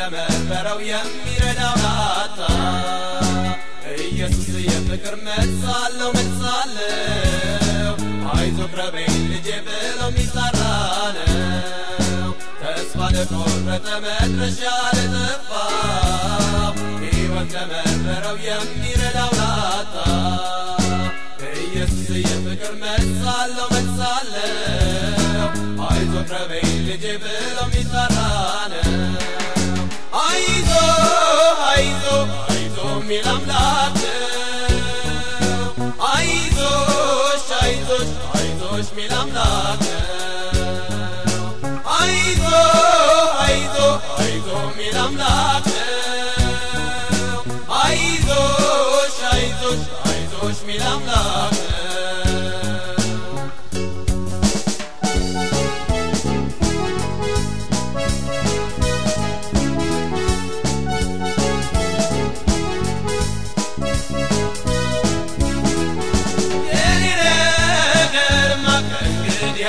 ለመረረው የሚረዳው ላጣ ኢየሱስ የፍቅር መልስ አለው መልስ አለው አይዞ ቅረበኝ ልጄ ብሎ የሚጠራ ነው ተስፋ ለቆረጠ መድረሻ ለጠፋው ሕይወት ለመረረው የሚረዳው ላጣ ኢየሱስ የፍቅር መልስ አለው መልስ አለው አይዞ ቅረበኝ ልጄ ብሎ የሚጠራ ነው አይዞ አይዞ አይዞ የሚል አምላክ ነው አይዞሽ አይዞሽ አይዞሽ የሚል አምላክ ነው አይዞ አይዞ አይዞ የሚል አምላክ ነው አይዞሽ አይዞሽ አይዞሽ የሚል አምላክ ነው የኔ ነገርማ ከእንግዲህ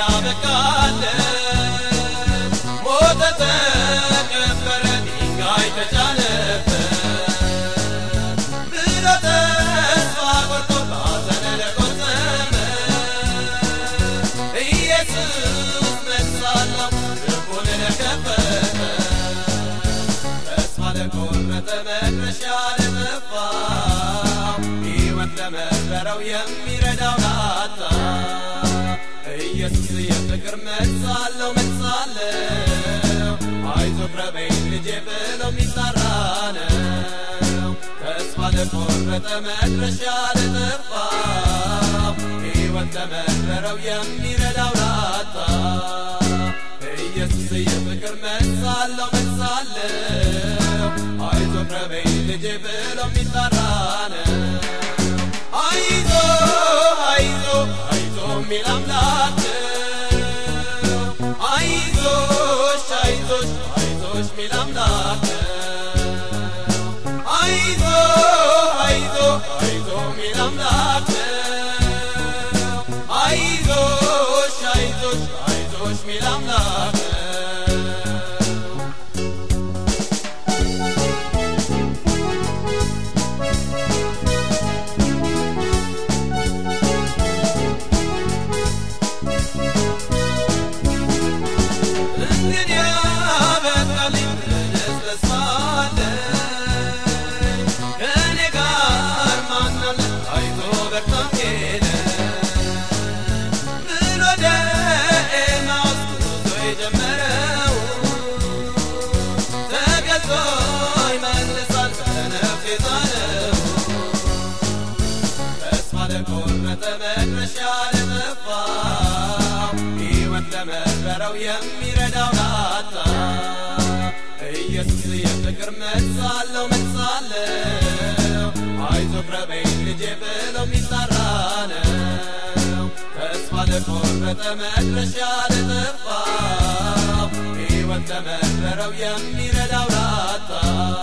አበቃለት ሞተ ተቀበረ ድንጋይ ተጫነበት ብሎ ተስፋ ቆርጦ ባዘነ ለቆዘመ ኢየሱስ መልስ አለው ልቡን ለከፈተ ተስፋ ለቆረጠ መድረሻ ለጠፋው ሕይወት ለመረረው የሚረዳው ላጣ ኢየሱስ የፍቅር መልስ አለው መልስ አለው አይዞ ቅረበኝ ልጄ ብሎ የሚጠራ ነው ተስፋ ለቆረጠ መድረሻ ለጠፋው ሕይወት ለመረረው የሚረዳው ላጣ ኢየሱስ የፍቅር መልስ አለው መልስ አለው አይዞ ቅረበኝ ልጄ ብሎ የሚጠራ ነው አይዞ አይዞ አይዞ የሚል አምላክ ነው አይዞሽ አይዞሽ አይዞሽ የሚል አምላክ ነው አይዞ አይዞ አይዞ የሚል አምላክ ነው አይዞሽ አይዞሽ አይዞሽ የሚል አምላክ ነው እንግዲህ አበቃልኝ ምንስ ተስፋ አለኝ? ከእኔ ጋር ማን አለ? አይዞ በርታ ሄደ ብሎ ወደ ኤማሁስ ጉዞ የጀመረው ተገልጾ ይመልሳል በነፍስ የጣለው ተስፋ ለቆረጠ መድረሻ ለጠፋው ሕይወት ለመረረው የሚረዳው ላጣ ኢየሱስ የፍቅር መልስ አለው መልስ አለው አይዞ ቅረበኝ ልጄ ብሎ የሚጠራ ነው ተስፋ ለቆረጠ መድረሻ ለጠፋው ሕይወት ለመረረው የሚረዳው ላጣ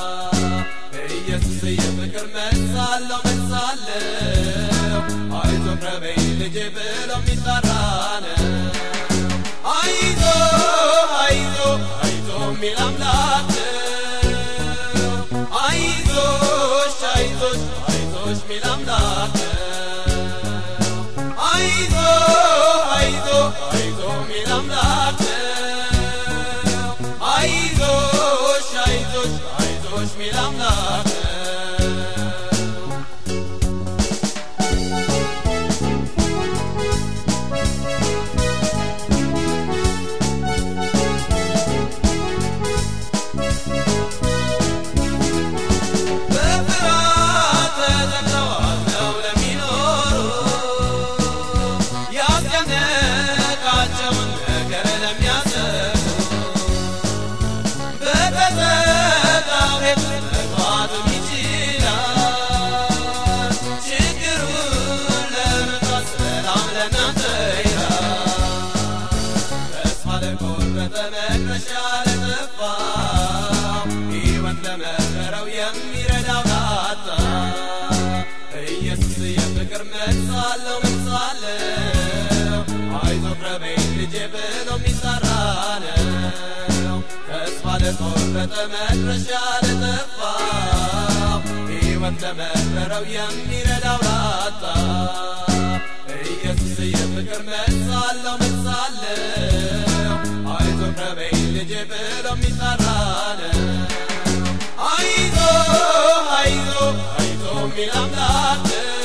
ኢየሱስ የፍቅር መልስ አለው መልስ አለው አይዞ ቅረበኝ ልጄ ብሎ የሚጠራ ነው አይዞ አይዞ አይዞ የሚል አምላክ ነው አይዞሽ አይዞሽ አይዞሽ የሚል አምላክ ነው አይዞ አይዞ አይዞ የሚል አምላክ ነው አይዞሽ አይዞሽ አይዞሽ የሚል አምላክ ነው ለቆረጠ መድረሻ ለጠፋው ሕይወት ለመረረው የሚረዳው ላጣ ኢየሱስ የፍቅር መሳለው መሳለው አይዞ ከበይ ልጄ ብሎ የሚጠራ ነው አይዞ አይዞ አይዞ የሚል አምላክ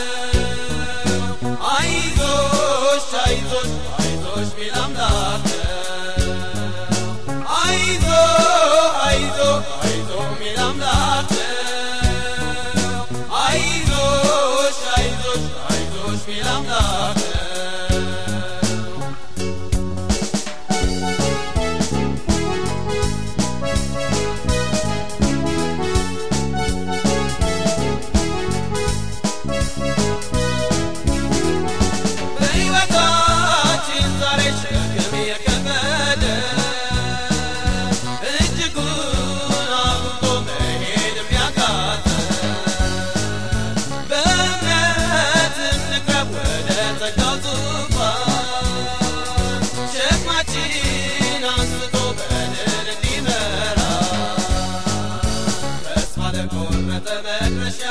ነው አይዞሽ አይዞሽ አይዞሽ ሚል አምላክ ነው አይዞ አይዞ አይዞ ሚል አምላክ ነው አይዞሽ አይዞሽ አይዞሽ ሚል አምላክ ነው በሕይወታችን ዛሬ ሸክም የከበደ እጅጉን አጉቶ መሄድ የሚያቃተ በእምነት እንቅረብ ወደ ጸጋው ዙፋን ሸክማችን አንስቶ በድል እንዲመራ ተስፋ ለቆረጠ መድረሻ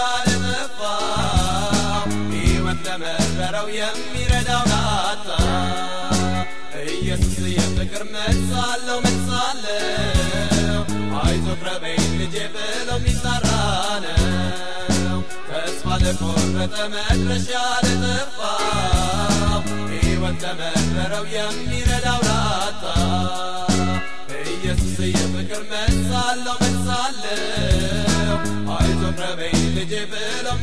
ለጠፋው ሕይወት ለመረረው የሚረዳው ላጣ ኢየሱስ የፍቅር መሳለው መሳለው አይዞ ቅረበኝ ልጄ ብሎ የሚጠራ ነው ተስፋ ለቆረጠ መድረሻ ለጠፋው ሕይወት ለመረረው የሚረዳው ላጣ ኢየሱስ የፍቅር መሳለው መሳለው አይዞ ቅረበኝ ልጄ ብሎ